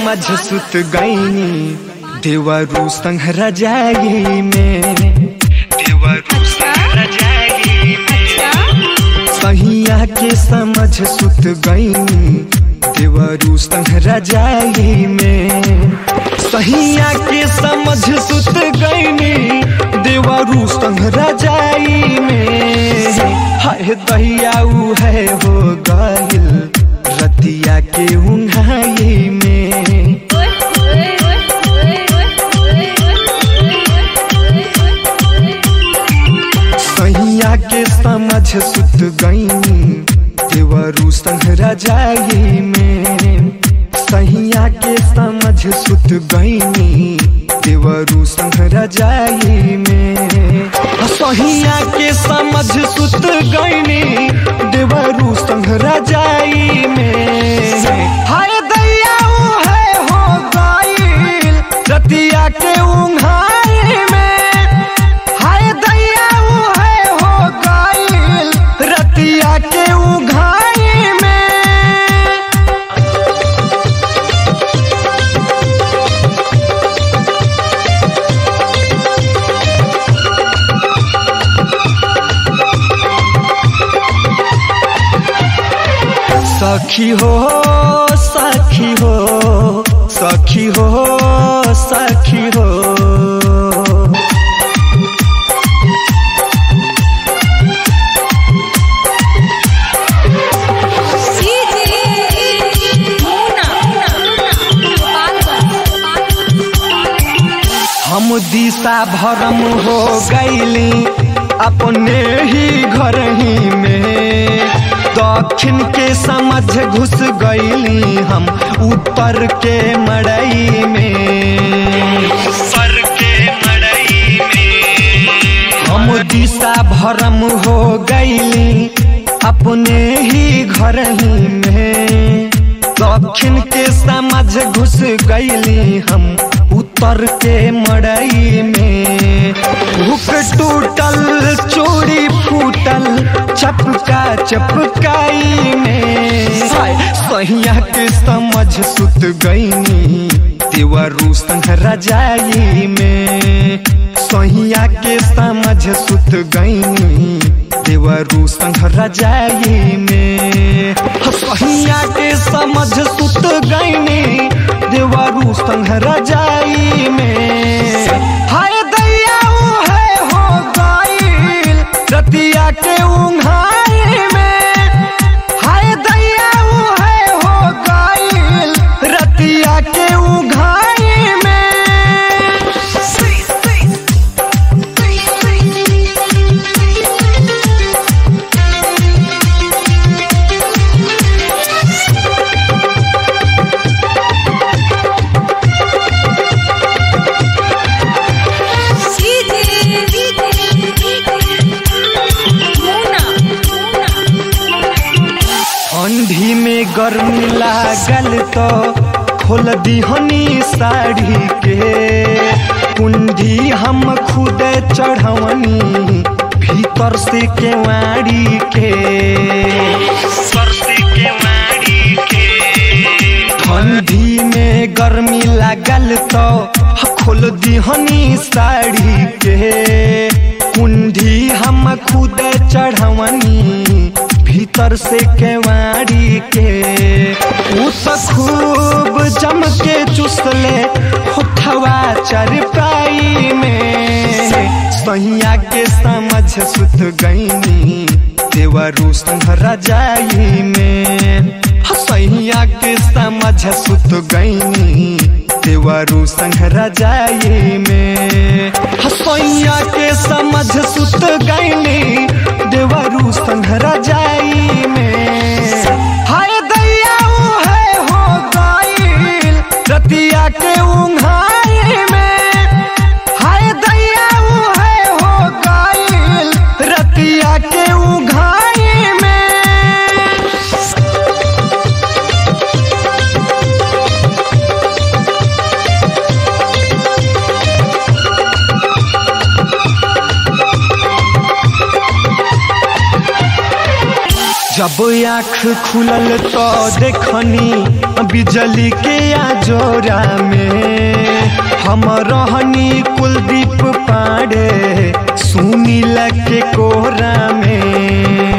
समझ सुत गईनी देवरू संग रजाई में देवरू संग रजाई में सहिया के समझ सुत गईनी देवरू संग रजाई में सहिया के समझ सुत गईनी देवरू संग रजाई में हाय दैया उ है हो गइल रतिया के उन्हाई में सैया के समझ सुत गईनी देवरू संग रजाई में सैया के समझ सुत गईनी देवरू संग रजाई में सहिया के समझ सुत गईनी देवरू संग रजाई में हाय दैया उ है हो गइल रतिया के उन्हाई में हाय दैया उ है हो गइल रतिया के उघाई में सखी हो सखी हो सखी हो सखी हो हम दिशा भरम हो गईली अपने ही घर ही में दक्षिण के समझ घुस गईली हम ऊपर के मड़ई में ऊपर के मड़ई में हम दिशा भरम हो गईली अपने ही घर ही में दक्षिण के समझ घुस गईली हम उत्तर के मड़ई में हुक टूटल चोरी फूटल चपका चपकाई में हाय, सहिया के समझ सुत गईनी देवरू संग रजाई में सहिया के समझ सुत गईनी देवरू संग रजाई में सहिया के समझ सुत गईनी देवरू संग रजाई में हाय दैया उ है हो गइल रतिया के उन्हाई में हाय दैया उ है हो गइल रतिया के उघाई में ठंडी में गर्मी लागल तो खोल दीहनी साड़ी के कुंडी हम खुद चढ़वनी भीतर से केवाड़ी के ठंडी में गर्मी लागल तो खोल दीहनी साड़ी के कुंडी हम खुद चढ़वनी भीतर से केवाड़ी के उ तो खूब जम के चुसले होठवा चरपाई में सैया के समझ सुत गईनी देवरू संग रजाई में सैया के समझ सुत गईनी देवरू संग रजाई में सैया के समझ सुत गईनी देवरू संग रजाई में हाय दैया उ है हो गइल रतिया के उन्हाई में हाय दैया उ है हो गइल रतिया के उघाई में जब जब आँख खुलल तो देखनी बिजली के आजोरा में हम रहनी कुलदीप पांडे सुनील के कोरा में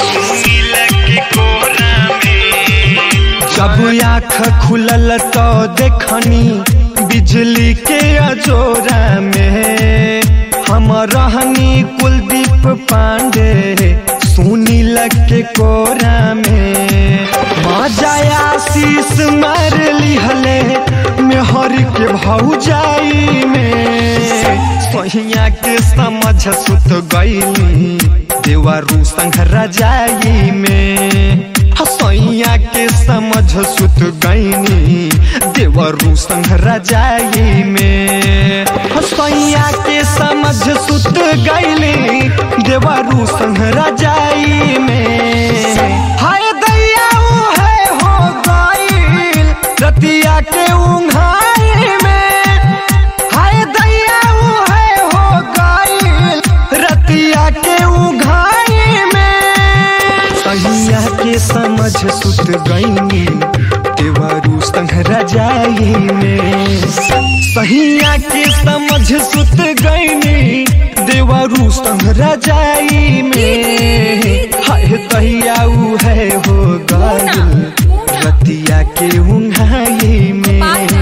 जब आँख खुलल तो देखनी बिजली के अजोरा में हम रहनी कुलदीप पांडे सुनील के कोरा में मजा आशीष मार लिहले मेहर के भौजाई में सहिया के समझ सुत गईली देवारू संग रजाई में हसैया के समझ सुत गईनी देवरू संग रजाई में हसैया के समझ सुत गईली देवरू संग रजाई में हाय दैया है हो गईल रतिया के उंघाई में हाय दैया है हो गईल रतिया के उंघाई में सहिया के समझ सुत गईनी देवरू संग रजाई में सहिया के समझ सुत गईनी देवरू संग रजाई में हाय तहिया उ है हो गईल रतिया के उंघाई में